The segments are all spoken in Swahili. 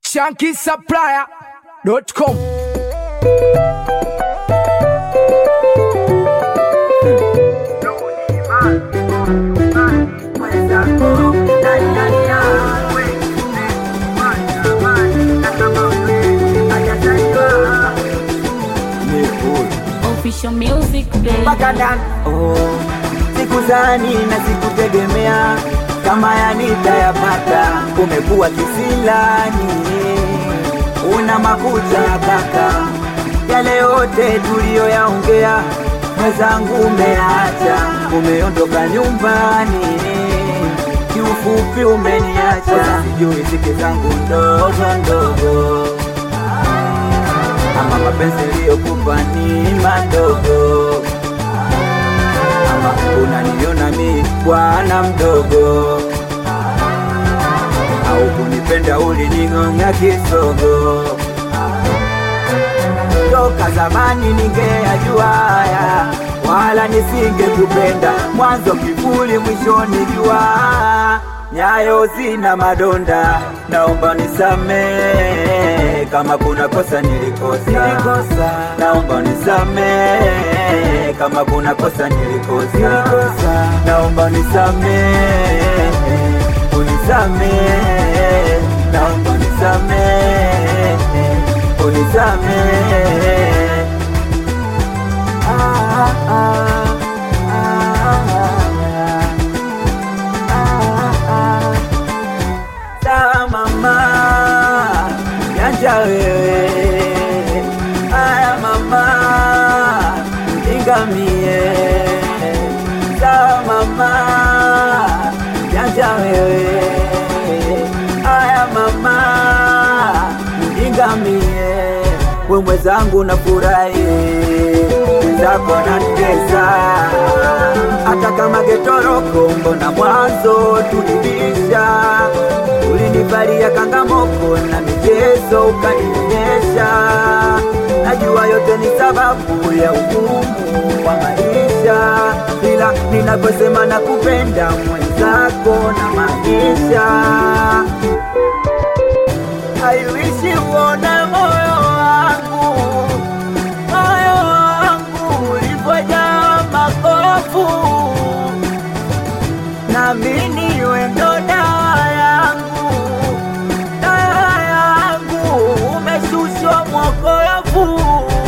shankisupplier.com Official music baby. mpaka ndani oh. Sikuzani na sikutegemea kama yanitayapata. Umekuwa kisilani, una makucha kaka, yale yote tuliyoyaongea mwenzangu umeacha, umeondoka nyumbani, kiufupi umeniacha, sijui sike zangu ndogo ndogo ama mapenzi liyokupa ni madogo, ama unaniona mi bwana mdogo, au kunipenda ulining'ong'a kisogo. Toka zamani ningeyajua haya, wala nisingekupenda mwanzo kivuli, mwishoni jua nyayo zina madonda, naomba nisamee kama kuna kosa nilikosa, nilikosa. Naomba nisamee kama kuna kosa nilikosa, nilikosa. Naomba nisamee, unisamee, naomba nisamee, unisamee. Ah, ah, ah, ah, ah. Sawa mama, janja wewe. Aya mama, ingamie. Sawa mama, janja wewe. Aya mama, ingamie. We mwenzangu nafurahi, mwenzako nanitesa, hata kama getoroko, mbona mwanzo tulibisha ulinivalia kangamoko na michezo ukanionyesha. Najua yote ni sababu ya ugumu wa maisha, ila ninavyosema na kupenda mwenzako na maisha haiwishi uone moyo wangu, moyo wangu ulivyojaa makofu naamini wendo dawa yangu, dawa yangu, umeshushwa mwokofu.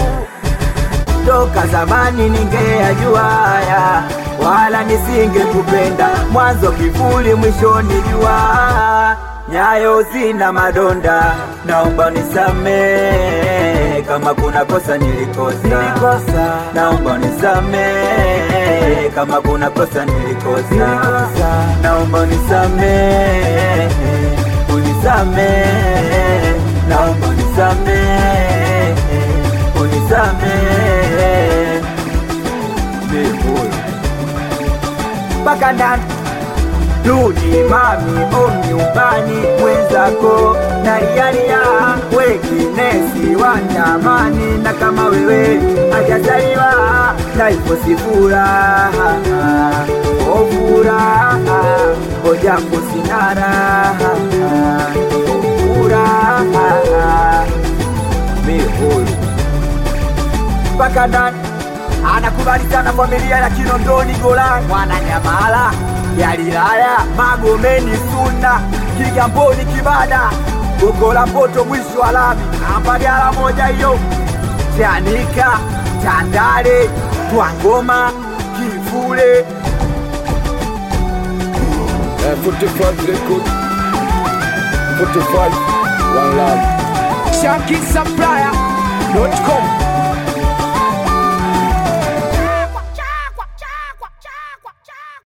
Toka zamani ningeyajua haya, wala nisingekupenda mwanzo kivuli, mwishoni jua nyayo zina madonda, naomba nisamee kama kuna kosa nilikosa, nilikosa. Naomba nisamee kama kuna kosa nilikosa, nilikosa. Naomba nisamee, unisamee, naomba nisamee, unisamee, Mikuyu mpaka ndani Rudi mami, o nyumbani mwenzako nalialia, wekinesi watamani, na kama wewe hajazaliwa na hivyo si furaha, o furaha, o japo sina raha, furaha mihuru mpaka ndani anakubali sana familia ya Kinondoni Golan, Mwananyamala, Galilaya, Magomeni, Suna, Kigamboni, Kibada, Gongo la Mboto, mwisho wa lami, Ambagala moja hiyo, Chanika, Tandale, Twangoma, Kivule, Uh, 45 record 45 one love shankisupplier.com